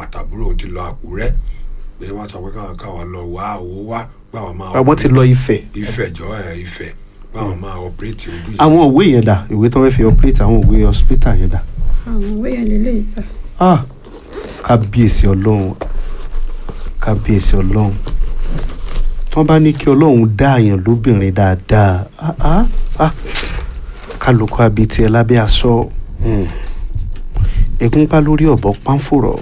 àtàbúrò òun ti lọ àkúrẹ́ pé wọ́n sọ pé káwọn káwọn lọ wá owó wá pé àwọn máa àwọn ti lọ Ifẹ̀ Ifẹ̀ jọ ẹ̀ Ifẹ̀ pé àwọn máa ọ̀pẹ́rẹ́tì ojú yẹn. àwọn òwe yẹn dà ìwé tó fẹ́ fi operate àwọn òwe hospital yẹn dà àwọn òwe yẹn lè léyìí sà ah kábíyèsí ọlọ́run kábíyèsí ọlọ́run tí wọ́n bá ní kí ọlọ́run dá àyàn lóbìnrin dáadáa ah ah ah kálukú abetí ẹ lábẹ́ aṣọ hmm. egunpa lórí ọ̀bọ pánfòrọ̀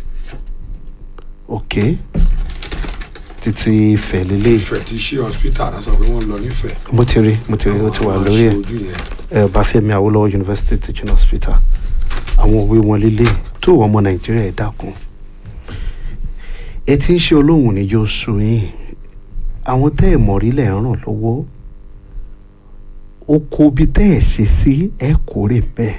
ok títí Ifẹ̀ lélẹ̀ Ifẹ̀ ti ṣe hospital náà sọ pé wọ́n lọ nífẹ̀ẹ́. mo ti rí mo ti rí ó ti wà Àwọn lórí máa ẹ̀ ṣe ojú yẹn. ẹ Ọbáfẹ́mi Awólọ́wọ̀ University Teaching Hospital àwọn òwe wọn lélẹ̀ tó wọ ọmọ Nàìjíríà ẹ dákun ẹ ti ń ṣe Ọlọ́run níjó sú yín àwọn tẹ́ ẹ̀ mọ̀ rí lẹ̀ ń ràn lọ́wọ́ oko bí tẹ́ ẹ̀ ṣe sí ẹ kórè bẹ́ẹ̀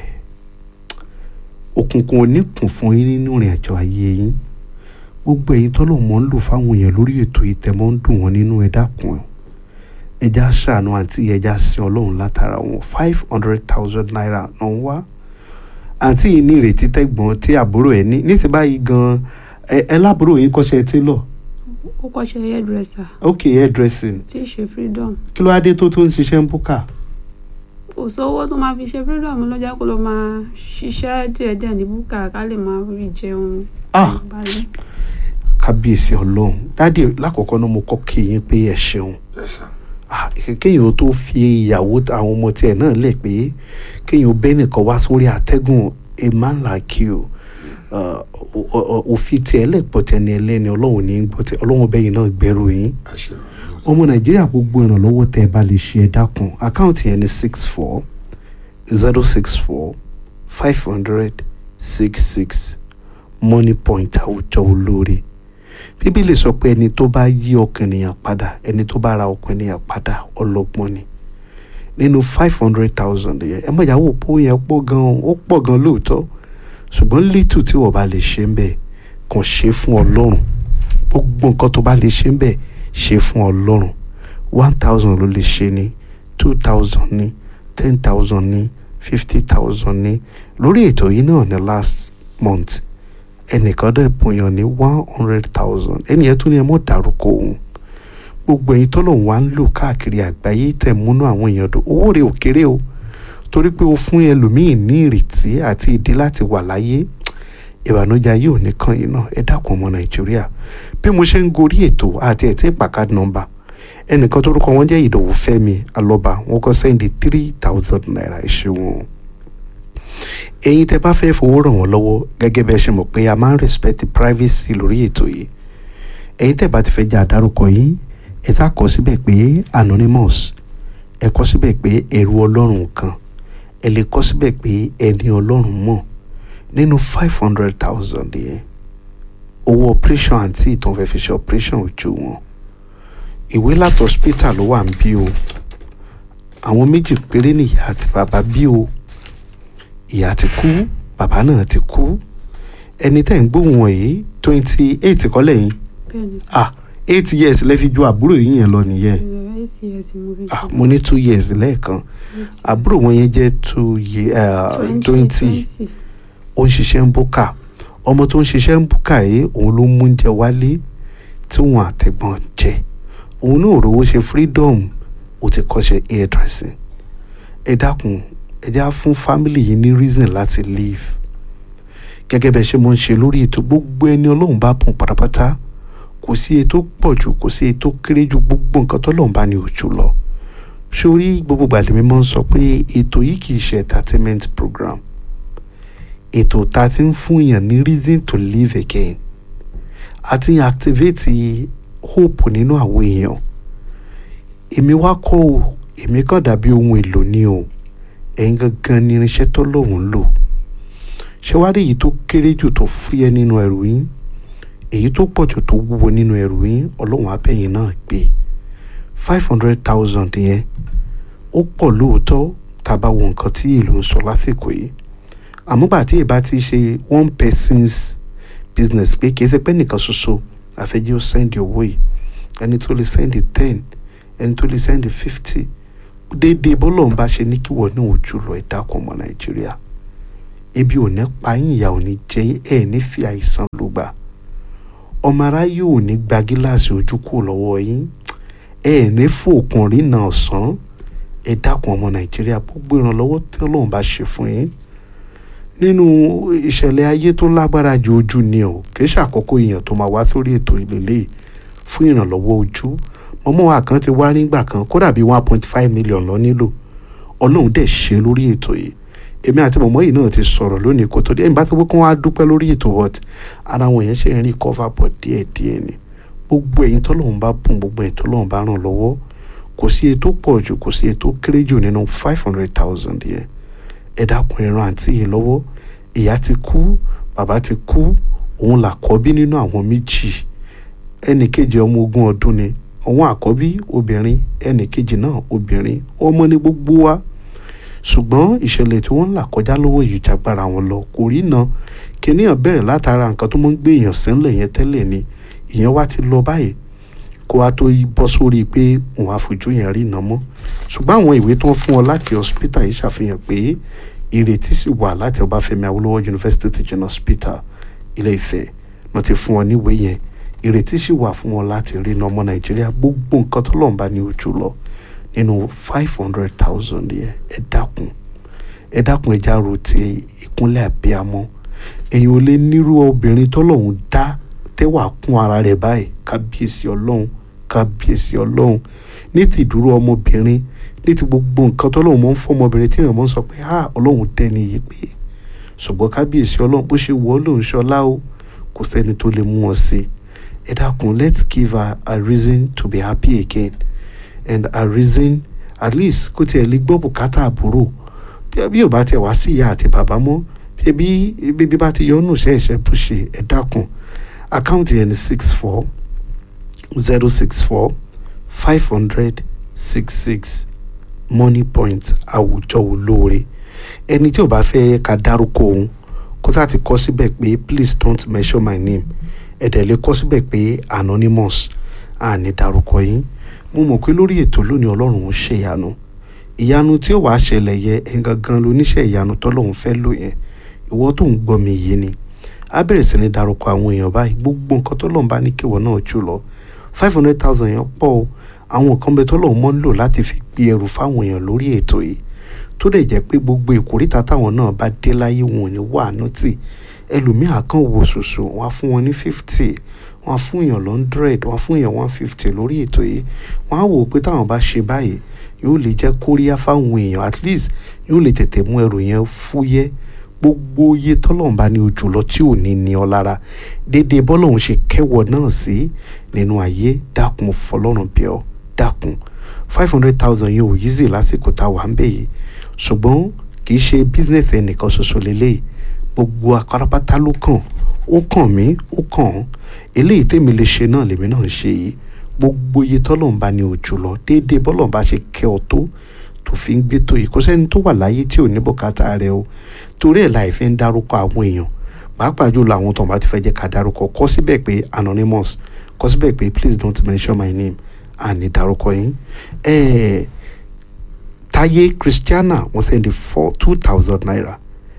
òkùnkùn oníkùn fún yín nínú ìrìn àjò ayé yín gbogbo ẹ̀yin tọ́lọ̀ mọ́ ń lò fáwọn èèyàn lórí ètò ìtẹ̀mọ́ ń dùn wọ́n nínú ẹ dákun ẹja ṣàánú àǹtí ẹja sin ọlọ́run látara wọn five hundred thousand naira náà ń wá àǹtí yìí ní ìrètí tẹ́gbọ́n tí àbúrò ẹ̀ ní níṣẹ́ báyìí gan ẹ ẹ lábúrò yín kọ́ṣẹ́ tailor ó kọ́ṣẹ́ hairdresser ok hairdressing tí ì ṣe freedom kí ló wá dé tó tó ń ṣiṣẹ́ ń búkà kò sówó tó máa fi ṣe freedom ló jẹ́ kó ló máa ṣiṣẹ́ díẹ̀díẹ̀ ní búkà ká lè máa rí jẹun Ah. balẹ̀. kábíyèsí ọlọ́run dáàdì lákọ̀ọ́kọ́ náà mo kọ́ kí yín pé ẹ ṣeun Yes, sir. Ah, kéèyàn tó fi ìyàwó àwọn ọmọ tiẹ̀ náà lẹ̀ pé kéèyàn bẹ́ẹ̀ nìkan wá sórí àtẹ́gùn a man like you uh, o- o- òfin tiẹ̀ lẹ́pọ̀ tẹni ẹlẹ́ni ọlọ́run ní gbọ́ tẹ ọlọ́run bẹ́yìn náà gbẹ́rù yín Àṣẹ ọ̀rọ̀. ọmọ nàìjíríà gbogbo ìrànlọ́wọ́ tẹ́ ẹ bá lè ṣe ẹ dákun àkáǹtì yẹn ní six four zero six four five hundred six six money point àwùjọ olóore bíbélì sọ pé ẹni tó bá yí ọkàn ènìyàn padà ẹni tó bá ra ọkàn ènìyàn padà ọlọ́gbọ́n ni nínú five hundred thousand yẹn ẹ mọ̀ ìyàwó òpó yẹn pọ̀ gan-an ó pọ̀ gan-an lóòótọ́ ṣùgbọ́n lítù tí wọ́n bá lè ṣe ń bẹ̀ kàn ṣe fún ọlọ́run gbogbo nǹkan tó bá lè ṣe ń bẹ̀ ṣe fún ọlọ́run one thousand ló lè ṣe ní two thousand ní ten thousand ní fifty thousand ní lórí ètò yìí náà ní last month ẹnìkan dẹ̀ bùnyàn ní one hundred thousand ẹnìyẹn tún ní ẹ mọ̀ dárúkọ òun gbogbo ẹ̀yin tọ́lọ̀ wá ń lò káàkiri àgbáyé tẹ̀ múnú àwọn èèyàn dùn owó rẹ̀ ò kéré o torí pé o fún ẹlòmíì ní ìrètí àti ìdí láti wà láyé ìbànújẹ́ ayé ò ní kàn yín náà ẹ dákun ọmọ nàìjíríà bí mo ṣe ń gorí ètò àti ẹ̀ tí ìpàkà nọ́mbà ẹnìkan tó rúkọ wọn jẹ́ ìdòwú fẹ́mi alọ́ba wọn kọ́ sẹ́ndì three thousand naira ẹ ṣeun ẹ̀yin tẹ́ bá fẹ́ fowó ràn wọ́n lọ́wọ́ gẹ́gẹ́ bẹ́ẹ̀ ṣe mọ̀ pé a máa ń respect privacy lórí ètò yìí ẹ̀yin tẹ́ bá ti fẹ́ jẹ́ àdárúkọ yín ẹ sá kọ síbẹ̀ pé anonymous ẹ kọ síbẹ̀ pé ẹrú ọlọ́run kan ẹ lè kọ síbẹ̀ pé ẹni ọlọ́run mọ̀ nínú five hundred thousand yẹn owó operation àǹtí ìtàn fẹ́ fi ṣe operation ojú wọn ìwé láti hospital ló wà ń bí o àwọn méjì péré nìyá àti bàbá bí o ìyá ti kú bàbá náà ti kú ẹni tẹ́ ń gbóhùn wọ̀nyí twenty eight kọ́lẹ̀ yín bẹ́ẹ̀ ni sà ah eight years lẹ́ fi ju àbúrò yín yẹn lọ nìyẹn ìrẹ̀lẹ̀ acs mo fi ah ṣe mo ní two years lẹ́ẹ̀kan àbúrò wọn yẹn jẹ́ two ye uh, twenty ó ń ṣiṣẹ́ ń búkà ọmọ tó ń ṣiṣẹ́ ń búkà yìí òun ló mú oúnjẹ wálé tí wọn àtẹ̀gbọ́n jẹ òun náà rówó ṣe freedom ó ti kọ́ṣẹ́ hairdressing ẹ dákun ẹ já fún family yìí ní reason láti leave gẹ́gẹ́ bẹ́ẹ̀ ṣe mo ń ṣe lórí ètò gbogbo ẹni ọlọ́run bá bùn pátápátá kò sí ètò pọ̀ jù kò sí ètò kéré jù gbogbo nǹkan tọ́lọ́run bá ní òjò lọ sórí gbogbo gbàlẹ́ mi máa ń sọ pé ètò yìí kì í ṣe entertainment program ètò tá a ti ń fún yàn ní reason to live again a ti ń activate hope nínú àwọn èèyàn èmi wá kọ́ o èmi kàn dàbí ohun èlò ni o ẹ̀yin gangan ni irinṣẹ́ tọ́lọ́run ń lò ṣé wàá rí èyí tó kéré jù tó fúyẹ́ nínú ẹrù yín èyí tó pọ̀ jù tó wúwo nínú ẹrù yín ọlọ́run abẹ́yìn náà gbé five hundred thousand yẹn ó pọ̀ lóòótọ́ tá a bá wo nǹkan tí ìlú ń sọ lásìkò yìí àmúgbà tí ìbá ti ṣe one person's business pé kì í ṣe pé nìkan ṣoṣo àfẹ́jẹ́ ó sẹ́ndì owó yìí ẹni tó lè sẹ́ndì ten ẹni tó lè sẹ́ndì fifty déédéé bọ́lọ̀ ń bá ṣe ní kí wọ́n ní ojú lọ ẹ̀dá kan ọmọ nàìjíríà ebi ò ní pa yín ìyà ò ní jẹ yín ẹ̀ ní fi àìsàn ló gbà ọmọ aráyé ò ní gba gíláàsì ojú kúrò lọ́wọ́ yín ẹ̀ ní fòkùn rí náà sàn ẹ dákun ọmọ nàìjíríà gbogbo ìrànlọ́wọ́ tí ọlọ́run bá ṣe fún yín nínú ìṣẹ̀lẹ̀ ayé tó lágbára ju ojú ni o kì í ṣàkókò èèyàn tó máa wá sórí ètò ìlélẹ̀ fún ìrànlọ́wọ́ ojú mọ́mọ́ wa kan ti wá nígbà kan kódà bíi one point five million lọ nílò ọlọ́run dẹ̀ ṣe lórí ètò yìí èmi àti mọ̀mọ́ yìí náà ti sọ̀rọ̀ lónìí kó tó dé ẹ̀yìn bá ti wọ́n kí wọ́n á dúpẹ́ lórí ètò but ara wọn yẹn ṣe ń rí cover but díẹ̀díẹ̀ ni gbogbo ẹ̀yin tọ́lọ́run bá bùn gbogbo ẹ̀yin tọ́lọ́run bá ràn lọ́wọ́ kò sí ètò pọ̀ jù kò sí ètò kéré jù nínú five hundred thousand yẹn ẹ dákun ẹ ràn àǹtí yìí lọ́wọ́ ìyá ti kú bàbá ti kú òun làkọ́bí nínú àwọn méjì ẹnì kejì ọmọ ogún ọdún ni òun àkọ́bí obìnrin ẹnì kejì náà obìnrin ọmọ ní gbogbo wa ṣùgbọ́n ìṣẹ̀lẹ̀ tí wọ́n ń là kọjá lọ́wọ́ yìí jagbára wọn lọ kò rí na kìnìyàn bẹ̀rẹ̀ látara nǹkan tó máa ń gbé èèyàn sílẹ̀ yẹn tẹ́lẹ̀ ni ìyẹn wá ti lọ báyìí kó wá tó bọ́ sórí pé òun àfojú yẹn rí iná mọ́ ṣùgbọ́n àwọn ìwé tó ń fún ọ láti hospital yìí ṣàfihàn pé ìrètí sì wà láti Ọbáfẹ́mi Awólọ́wọ̀ University Teaching Hospital Ilé Ifẹ̀ wọ́n ti fún ọ níwèé yẹn ìrètí sì wà fún ọ láti rí iná ọmọ Nàìjíríà gbogbo nǹkan tó lọ́nba ní ojú lọ nínú five hundred thousand yẹn ẹ dákun ẹ dákun ẹ já ro ti ìkúnlẹ̀ àbíamọ́ èyàn ò lè nírú obìnrin tọ́lọ́hún dá tẹ́wà kún ara rẹ̀ báyìí kábíyèsí ọlọ́run kábíyèsí ọlọ́run ní ti ìdúró ọmọbìnrin ní ti gbogbo nǹkan tọ́lọ́hún mọ́ ń fọ́ ọmọbìnrin tí èèyàn mọ́ ń sọ pé ha ọlọ́run dẹ́ni yìí pé ṣùgbọ́n kábíyèsí ọlọ́run bó ṣe wọ́ lòun ṣọlá o kò sẹ́ni tó lè mú wọn sí ẹ dákun let's give her a reason to be happy again and a reason at least kó tiẹ̀ lè gbọ́ bùkátà àbúrò bí ò bá tiẹ̀ wá sí ìyá àti bàbá mọ́ bí bí bá ti yọnu ṣẹ́ẹ̀ṣẹ́ bó ṣe ẹ dákun àkáǹtì yẹn ni six four zero six four five hundred six six money point àwùjọ olóore ẹni tí ò bá fẹ́ ká dárúkọ òun kó tá ti kọ́ síbẹ̀ pé please don't mention my name ẹ̀dẹ̀ lè kọ́ síbẹ̀ pé anonymous àní dárúkọ yín mo mọ̀ pé lórí ètò lónìí ọlọ́run ń ṣe ìyanu ìyanu tí ó wàá ṣẹlẹ̀ yẹ ẹ̀ gangan lóníṣẹ́ ìyanu tọ́lọ́run fẹ́ lò yẹn ìwọ tó ń gbọ́ mi yìí ni a bẹ̀rẹ̀ sí ní darúkọ àwọn èèyàn báyìí gbogbo nǹkan tọ́lọ́run bá ní kíwọ náà jù lọ five hundred thousand yẹn pọ̀ o àwọn nǹkan bẹ tọ́lọ́run mọ́ ń lò láti fi gbé ẹrù fáwọn èèyàn lórí ètò yìí tó dẹ̀ jẹ́ pé gbogbo ìkórìtà táwọn náà bá dé láyé wọn ò ní wàánú tì ẹlòmíà kan wò ṣoṣo wọn á fún wọn ní fifty wọn á fún èèyàn hundred wọn á fún èèyàn one fifty lórí ètò yìí wọn á wò ó pé táwọn bá ṣe báyìí yóò lè jẹ́ kóríyá fáwọn èèyàn at least yóò lè tètè mú ẹrù yẹn fúyẹ́ gbogbo iye tọ́lọ́run bá ní ojú lọ tí ò ní ní ọ lára déédéé bọ́lọ́run ṣe kẹ́wọ̀ náà sí nínú ayé dákun fọlọ́run bí ọ dákun five hundred thousand yẹn ò yízì lásìkò tá a wà ń bẹ̀ yìí ṣùgbọ́n kì í ṣe bísínẹ́sì ẹnìkan ṣoṣo lélẹ́yìí gbogbo akárapátá ló kàn ó kàn mí ó kàn án eléyìí tèmi lè ṣe náà lèmi náà ń ṣe yìí gbogbo iye tọ́lọ́run bá ní ojú lọ déédéé bọ́lọ́run bá ṣe kẹ́ ọ tó tó fi ń gbé tó yìí kò sẹ́ni tó wà láyé tí ò ní bùkátà rẹ o torí ẹ̀ láì fi ń dárúkọ àwọn èèyàn pàápàá jùlọ àwọn tó ń bá ti fẹ́ jẹ́ ká dárúkọ kọ síbẹ̀ pé anonymous kọ síbẹ̀ pé please don't mention my name àní dárúkọ yín ẹ̀ẹ́ Táyé Christiana wọ́n sẹ́ndí four two thousand naira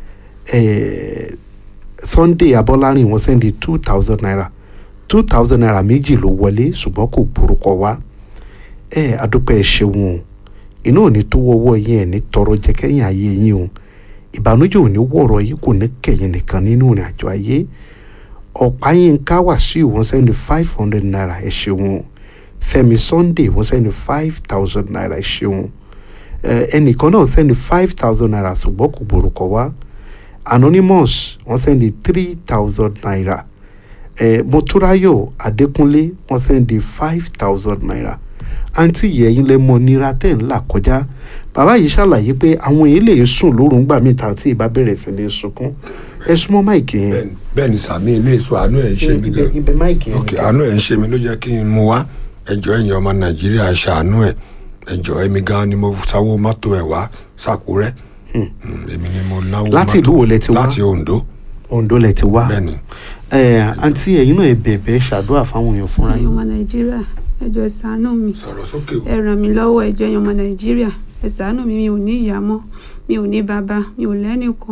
ẹ̀ẹ́ Sunday Abọ́lárìn wọ́n sẹ́ndí two thousand naira two thousand naira méjì ló wọlé ṣùgbọ́n kò gbórúkọ wá ẹ̀ adúpẹ́ ẹ̀ ṣeun o iná ò ní tó wọ́wọ́ yín ẹ̀ ní tọrọ jẹ́ kẹ́yìn ayé yín o ìbànújẹ́ ò ní wọ̀rọ̀ yìí kò ní kẹ̀yìn nìkan nínú ìrìn àjò ayé ọ̀páyínká Wàsíù wọ́n sẹ́ni five hundred naira ẹ̀ ṣeun Fẹ́mi Sunday wọ́n sẹ́ni five thousand naira ẹ̀ ṣeun ẹnìkan náà sẹ́ni five thousand naira ṣùgbọ́n kò borúkọ wá Anonymous wọ́n sẹ́ni three thousand naira Mọ́túráyọ̀ Adékúnlé wọ́n sẹ́ni five thousand naira àǹtí yẹ̀yìn lẹ mọ nira tẹ́ ń là kọjá bàbá yìí ṣàlàyé pé àwọn èèyàn lè sùn lóru ńgbà míì tá tí ìbá bẹ̀rẹ̀ sí ní sunkún ẹ súnmọ́ máìkì yẹn. bẹ́ẹ̀ ni sàmì ilé èso àánú ẹ̀ ń ṣe mí gan ibẹ̀ máìkì yẹn. ok àánú ẹ̀ ń ṣe mí ló jẹ́ kí n mú wá ẹjọ́ ẹ̀yìn ọmọ nàìjíríà ṣàánú ẹ̀ ẹjọ́ ẹ̀mí gan ni mo sáwó mọ́tò ẹ̀ wá sàkúrẹ́ èmi ni mo náwó mọ́tò Láti ìlú wo lẹ ti wá? láti Oǹdó Oǹdó lẹ ti wá bẹ́ẹ̀ ni ẹ àǹtí ẹ̀yin náà ẹ bẹ̀bẹ̀ ṣàdúrà fáwọn èèyàn fúnra ẹ̀yin yín ọmọ nàìjíríà ẹ jọ̀ọ́ ẹ ṣàánú mi sọ̀rọ̀ sókè o ẹ ràn mí lọ́wọ́ ẹ jọ̀ọ́ ẹ̀yin ọmọ nàìjíríà ẹ ṣàánú mi mi ò ní ìyá mọ́ mi ò ní bàbá mi ò lẹ́nìkan ẹ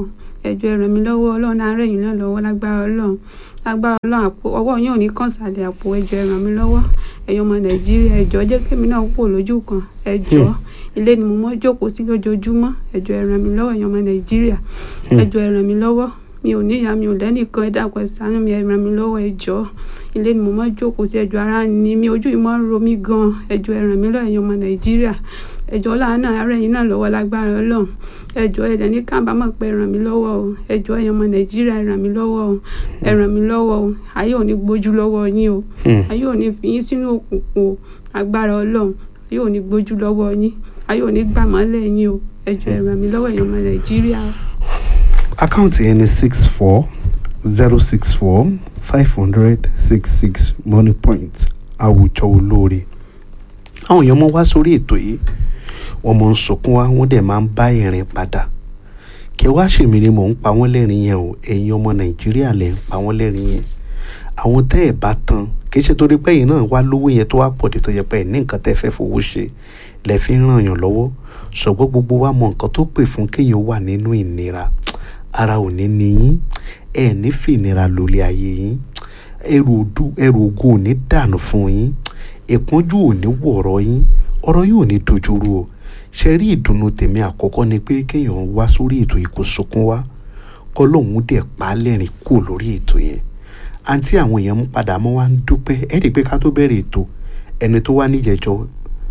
ẹjọ́ ẹ ràn mí lọ́wọ́ ọlọ́run á rẹ̀ yín náà lọ́wọ́ lágbára ọlọ́run lágbára ọlọ́run àpò ọwọ́ yín ò ní kàn sàlẹ̀ àpò ẹjọ́ ẹ ràn mí lọ́wọ́ ẹ̀yin ọmọ nàìjíríà ẹjọ́ jẹ́ kémi náà kúrò lójú kan ẹjọ́ ilé ni mo mọ́ jókòó sí lójoojúmọ́ ẹjọ́ ẹ ràn mí lọ́wọ́ ẹ̀yin ọmọ nàìjíríà ẹjọ́ ẹ ràn mí lọ́wọ́ mi ò níyà mi ò lẹ́nìkan ẹ dákun ẹ ṣàánú mi ẹ ràn mí lọ́wọ́ ẹjọ́ ilé ni mo mọ́ jókòó sí ẹjọ́ ara ni mi ojú yìí mọ́ ń ro mí gan ẹjọ́ ẹ ràn mí lọ́wọ́ ẹ̀yin ọmọ nàìjíríà ẹjọ́ láàánú ara ẹ̀yin náà lọ́wọ́ lágbára ọlọ́run ẹjọ́ ẹ dẹ̀ ní kábàámọ̀ pé ẹ ràn mí lọ́wọ́ o ẹjọ́ ẹ̀yin ọmọ nàìjíríà ẹ ràn mí lọ́wọ́ o ẹ ràn mí lọ́wọ́ o ayé ò ní gbójú lọ́wọ́ yín o ayé ò ní fi yín sínú òkùnkùn o agbára ọlọ́run ayé ò ní gbójú lọ́wọ́ yín ayé ò ní gbàmọ́lẹ̀ yín o ẹjọ́ ẹ ràn mí lọ́wọ́ ẹ̀yin ọmọ nàìjíríà o. àkáǹtì yẹn ni six four zero six four five hundred six six money point àwùjọ olóore àwọn èèyàn mọ wá sórí ètò yìí wọ́n mọ ń sunkún wá wọ́n dẹ̀ máa ń bá ìrìn padà kí wá ṣèmi ni mò ń pa wọ́n lẹ́rìn yẹn o ẹ̀yin ọmọ nàìjíríà lẹ̀ ń pa wọ́n lẹ́rìn yẹn àwọn tẹ́ ẹ̀ bá tan kì í ṣe torí pé ẹ̀yin náà wá lówó yẹn tó wá pọ̀ dé tó yẹ pé ẹ̀ ní nǹkan tẹ́ fẹ́ fowó ṣe lẹ̀ fi ń ràn yàn lọ́wọ́ ṣùgbọ́n gbogbo wa mọ nǹkan tó pè fún kéèyàn wà nínú ìnira ara ò ní ní yín ẹ̀ ní fìnira lólé ayé yín ẹrù òdu ẹrù ògo ò ní dànù fún yín ìpọ́njú ò ní wọ̀rọ̀ yín ọ̀rọ̀ yóò ní dojúrú o ṣe rí ìdùnnú tèmi àkọ́kọ́ ni pé kéèyàn wá sórí ètò yìí kó sunkún wá kọ́ lóun dẹ̀ pa á lẹ́rìn kú lórí ètò yẹn àǹtí àwọn èèyàn ń padà mọ́ wá ń dúpẹ́ ẹ rí i pé ká tó bẹ̀rẹ̀ ètò ẹni tó wá níjẹ̀jọ́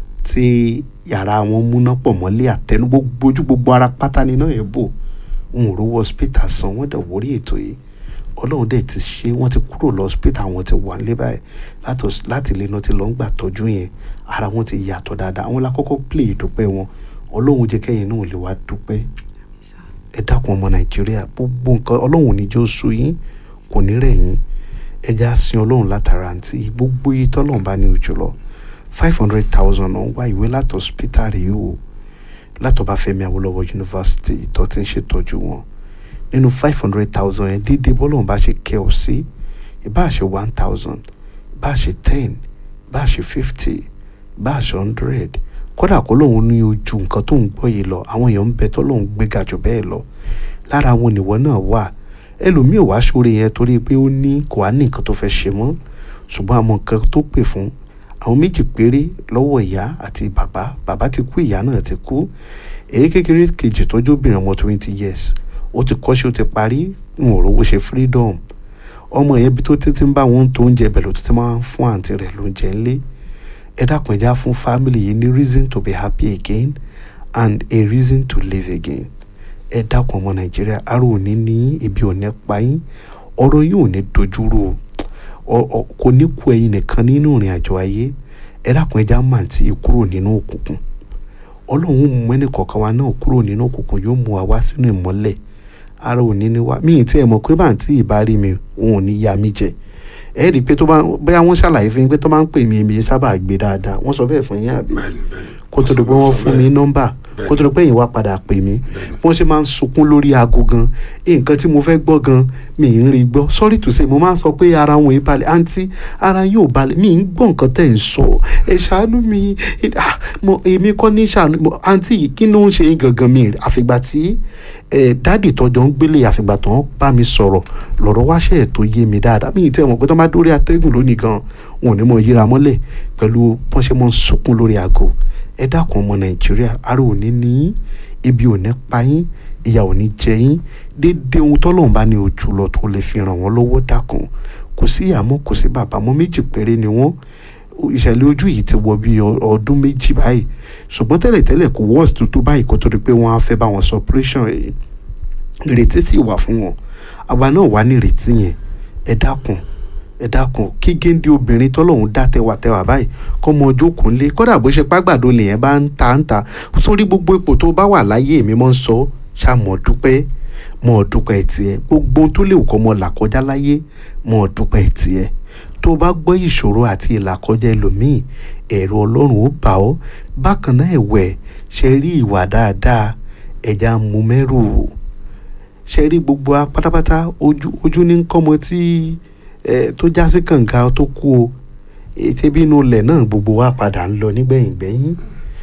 tí yàrá wọn múná pọ̀ mọ́lé àtẹnu gbogbo ojú gbogbo ara pátá ni náà yẹn bò ń rówó hospital san wọ́n dẹ̀ wórí ètò yìí ọlọ́run dẹ̀ ti ṣe wọ́n ti kúrò lọ hospital àwọn ti wà nílé báyìí láti ilé náà ti lọ ń gbà tọ́jú yẹn ara wọn ti yàtọ̀ dáadáa àwọn lákọ́kọ́ play ìdúpẹ́ wọn ọlọ́run jẹ́ kẹ́yìn náà lè wá dúpẹ́ ẹ dákun ọmọ nàìjíríà gbogbo nǹkan ọlọ́run ní jẹ́ oṣù yín kò ní rẹ̀ yín ẹ já sin ọlọ́run látara àǹtí gbogbo yìí tọ́lọ́run bá ní ojú lọ five hundred thousand ọ̀hún wá ìwé láti hospital rèé o látọ̀bá Fẹ́mi Awólọ́wọ̀ yunifásitì tó ti ń ṣètọ́jú wọn nínú five hundred thousand yẹn déédéé bọ́lọ́run bá ṣe kẹ́ ọ sí ìbá ṣe one thousand ìbá ṣe ten ìbá ṣe fifty ìbá ṣe hundred kódà kó lóun ní ojú nǹkan tó ń gbọ́ yìí lọ àwọn èèyàn ń bẹ tó lóun gbéga jù bẹ́ẹ̀ lọ lára àwọn oníwọ náà wà ẹlòmíì ò wá sóore yẹn torí pé ó ní kò á ní nǹkan tó fẹ́ ṣe mọ́ ṣùgbọ́n àwọn nǹkan tó pè fún àwọn méjì péré lọ́wọ́ ìyá àti bàbá bàbá ti kú ìyá náà ti kú èyí kékeré kejì tọ́jú obìnrin ọmọ twenty years ó ti kọ́ṣẹ́ ó ti parí ń ò rówó ṣe freedom ọmọ yẹn bí tó títí ń bá wọn tó oúnjẹ bẹ̀rẹ̀ tó ti máa ń fún àǹtí rẹ̀ lóúnjẹ ńlé ẹ dákun ẹ já fún family yìí ní reason to be happy again and a reason to live again ẹ dákun ọmọ nàìjíríà ara òní ní ibi òní pa yín ọ̀rọ̀ yìí ò ní dojúrú o kò ní kú ẹ̀yin nìkan nínú ìrìn àjò ayé ẹ dákun ẹ já máa ti kúrò nínú òkùnkùn ọlọ́run mú ẹnì kọ̀ọ̀kan wa náà kúrò nínú òkùnkùn yóò mú wa wá sínú ìmọ́lẹ̀ ara òní ni wá mí tí ẹ mọ̀ pé bá ń tí ì bá rí mi òun ò ní ya mí jẹ ẹ rí i pé tó bá bóyá wọ́n ṣàlàyé fún yín pé tó bá ń pè mí èmi sábà gbé dáadáa wọ́n sọ bẹ́ẹ̀ fún yín àbí kó tó di pé wọ́n fún mi nọ́mbà kó tó di pé yín wá padà pè mí wọ́n ṣe máa ń sunkún lórí aago gan nǹkan tí mo fẹ́ gbọ́ gan mi ń rí gbọ́ sorry to say mo máa ń sọ pé ara wọn ì balẹ̀ àǹtí ara yóò balẹ̀ mi ń gbọ́ nǹkan tẹ̀ ń sọ ẹ ṣàánú mi èmi kọ́ ní ṣàánú àǹtí yìí kí ló ń ṣe yín gangan mi àfìgbà tí ẹ dáàdì tọjọ ń gbélé àfìgbà tó ń bá mi sọ̀rọ̀ lọ́rọ̀ wáṣẹ tó yé mi dáadáa mi ì tẹ mọ̀ pé tó máa dórí atẹ́gùn lónìí gan wọn ò ní mọ yíra mọ́lẹ̀ pẹ̀lú bọ́n ṣe mọ́ ń sunkún lórí aago ẹ dákun ọmọ nàìjíríà ara ò ní ní ibi ò ní pa yín ìyà ò ní jẹ yín déédéé ohun tọ́lọ́run bá ní ojú lọ tó lè fi ràn wọ́n lọ́wọ́ dákun kò sí ìyá mọ́ kò sí bàbá mọ́ méjì péré ni wọ́n ìṣẹ̀lẹ̀ ojú yìí ti wọ bí ọdún méjì báyìí ṣùgbọ́n tẹ́lẹ̀tẹ́lẹ̀ kò wọ́ọ̀sì tuntun báyìí kó tó di pé wọ́n á fẹ́ bá wọn sọ operation yìí ìrètí sì wà fún wọn àwa náà wà ní ìrètí yẹn ẹ dákun ẹ dákun kí géńdé obìnrin tọ́lọ́hún dá tẹwàtẹwà báyìí kọ́ mọ ọjọ́ kò ń lé kódà bó ṣe pàgbàdo lèyẹn bá ń ta ń ta sórí gbogbo ipò tó bá wà láyé èmi mọ́ ń sọ ṣàmọ̀ dúpẹ́ mọ́ dúpẹ́ tiẹ̀ gbogbo tó lè kọ́ mọ́ là kọjá láyé mọ́ dúpẹ́ tiẹ̀ tó bá gbọ́ ìṣòro àti ìlàkọjá ẹlòmíì ẹ̀rọ ọlọ́run ó bà ọ́ bákan náà ẹ̀wẹ̀ ṣe rí ìwà dáadáa ẹ̀já mú mẹ́rù ṣe rí gbogbo wa pátápátá ojú ojú ní kọ́mọ tí ẹ tó já sí kànga tó kú o ètè bínú ilẹ̀ náà gbogbo wa padà ń lọ nígbẹ̀yìn gbẹ̀yìn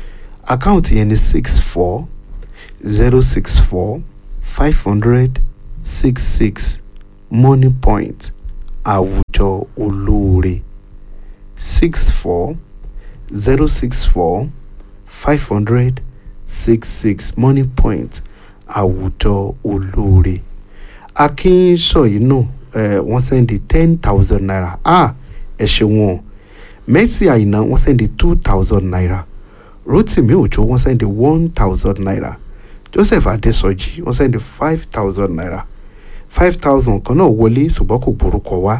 àkáǹtì yẹn ni six four zero six four five hundred six six money point àwùjọ olóore six four zero six four five hundred six six money point àwùjọ olóore akínsọ̀yí náà eh, wọ́n sẹ́ndí ten thousand naira ah ẹ ṣeun o mercy àyìnà wọ́n sẹ́ndí two thousand naira rotimi òjò wọ́n sẹ́ndí one thousand naira joseph adesoji wọ́n sẹ́ndí five thousand naira five thousand kan náà wọlé ṣùgbọ́n kò gborúkọ wá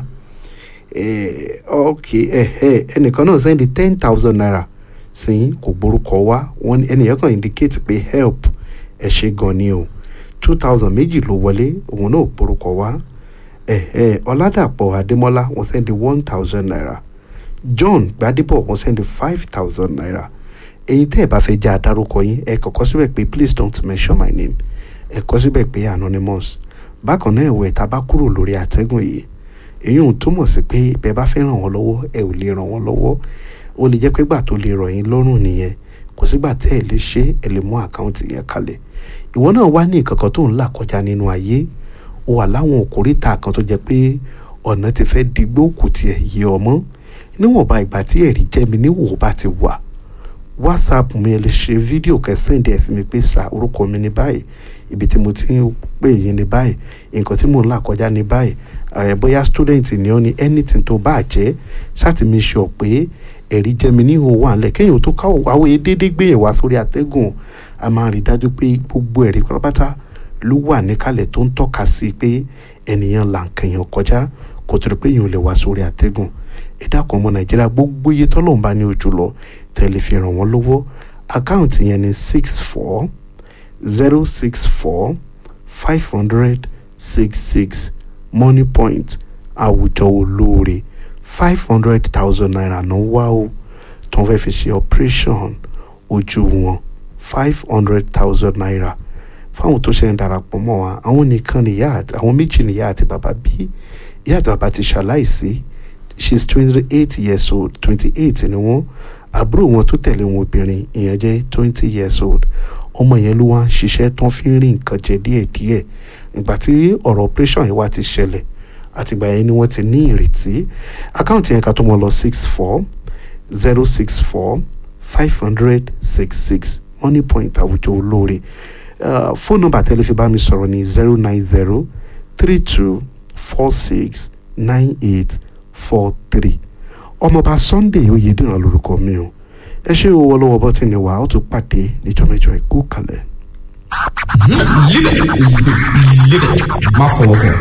eh, ok eh, eh, ẹnìkan náà sẹ́ndí ten thousand naira sí kò gborúkọ wá wọ́n ní ẹnìyẹn kan indicate pé help ẹ ṣe gan ni o two thousand méjì ló wọlé òun náà gborúkọ wá ẹ̀ẹ́ ọ̀làdàpọ̀ adémọ́lá wọ́n sẹ́ndí one thousand naira john gbadebo wọ́n sẹ́ndí five thousand naira ẹ̀yin tẹ́ ẹ̀ bá fẹ́ jẹ́ adarúkọ yín ẹ kọ́kọ́ síbẹ̀ pé please don't mention my name ẹ kọ́ síbẹ̀ pé anonymous bákan náà ẹ̀wẹ̀ tá a bá kúrò lórí àtẹ́gùn yìí èyí ò túmọ̀ sí pé bẹ́ẹ̀ bá fẹ́ ràn wọ́n lọ́wọ́ ẹ ò lè ràn wọ́n lọ́wọ́ ó lè jẹ́ pé gbà tó lè rọ̀ yín lọ́rùn nìyẹn kò sígbà tẹ́ ẹ lè ṣe ẹ lè mú àkáǹtì yẹn kalẹ̀ ìwọ náà wá ní nǹkan kan tó ń là kọjá nínú ayé ó wà láwọn òkúrìtà kan tó jẹ́ pé ọ̀nà ti fẹ́ digbó kù tiẹ̀ yé ọmọ níwọ̀nba ìgbà tí ẹ̀rí jẹ́ mi níwò bá ti wà whatsapp mi ẹ lè ṣe fídíò kẹsàn-án ẹ̀ sí mi pé sa orúkọ mi ní báyìí ibi tí mo ti ń pè yín ní báyìí nǹkan tí mò ń là kọjá ní báyìí ẹ̀ bóyá student ni ó ní anything tó bá jẹ́ ṣáàtì mi ṣọ pé ẹ̀rí jẹ́ mi níhò wà ńlẹ̀ kéèyàn tó káwọ́ àwọn èdèdè gbé yẹn wá sórí àtẹ́gùn a máa rí dájú pé gbogbo ẹ̀rí pátápátá ló wà níkàlẹ̀ tó ń tọ́ka sí pé ènìyàn là ń kẹyàn kọjá kò tó rí pé èèyàn lè wá sórí àtẹ́gùn ẹ dákun ọmọ nàìjíríà gbogbo iye tọ́lọ́run bá ní ojú lọ tẹ̀lé fi ràn wọ́n lọ́wọ́ àkáǹtì yẹn ní six four zero six four five hundred six six money point àwùjọ olóore five hundred thousand naira náà wá o tó ń fẹ́ fi ṣe operation ojú wọn five hundred thousand naira fáwọn tó ṣe ń darapọ̀ mọ́ wa àwọn nìkan nìyá àti àwọn méjì nìyá àti bàbá bí ìyá àti bàbá ti ṣaláìsí she is twenty eight years old twenty eight ni wọ́n àbúrò wọn tó tẹ̀lé wọn obìnrin ìyẹn jẹ́ twenty years old ọmọ yẹn ló wá ń ṣiṣẹ́ tán fi ń rí nǹkan jẹ díẹ̀díẹ̀ ìgbà tí ọ̀rọ̀ operation yẹn wá ti ṣẹlẹ̀ àtìgbà yẹn ni wọ́n ti ní ìrètí àkáǹtì yẹn ká tó mọ lọ six four zero six four five hundred six six money point àwùjọ olóore fóònù nọ́mbà tẹ́lẹ̀ fi bá mi sọ̀rọ̀ ní zero nine zero three two four six nine eight four three ọmọọba sunday oyèdèrán lórúkọ mi o ẹ ṣe owó lọ́wọ́ bọ́tì ni wà á tún pàdé níjọ́ mẹ́jọ ẹ̀kú kalẹ̀. má fọwọ́ kàn.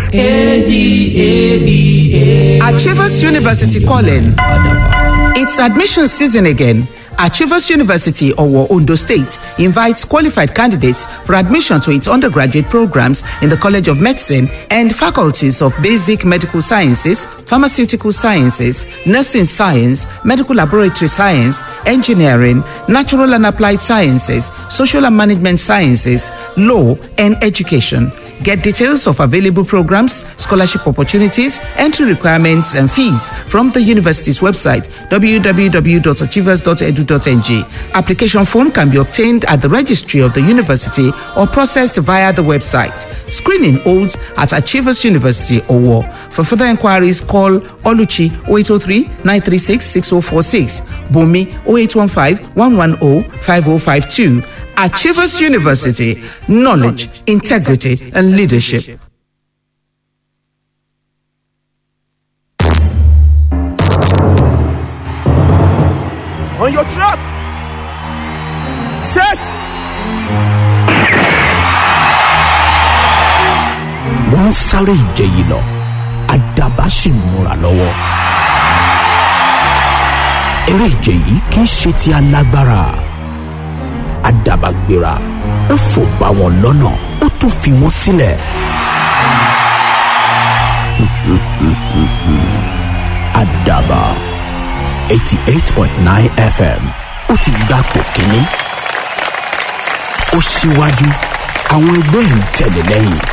Achievers University calling. It's admission season again. Achievers University, Owo, Ondo State, invites qualified candidates for admission to its undergraduate programs in the College of Medicine and faculties of Basic Medical Sciences, Pharmaceutical Sciences, Nursing Science, Medical Laboratory Science, Engineering, Natural and Applied Sciences, Social and Management Sciences, Law, and Education. Get details of available programs, scholarship opportunities, entry requirements, and fees from the university's website www.achievers.edu.ng. Application form can be obtained at the registry of the university or processed via the website. Screening holds at Achievers University Owo. For further inquiries, call Oluchi 0803 936 6046, Bumi 0815 110 5052. Achievers University, knowledge, integrity, and leadership. on your trap. Set. wọ́n ń sáré ìje yìí lọ àdàbà sì ń múra lọ́wọ́. eré ìje yìí kì í ṣe ti alágbára àdàbà gbéra ó fò bá wọn lọ́nà ó tún fi wọ́n sílẹ̀. àdàbà eighty eight point nine fm ó ti gbapò kínní ó síwájú àwọn ẹgbẹ́ ń tẹ̀lé lẹ́yìn.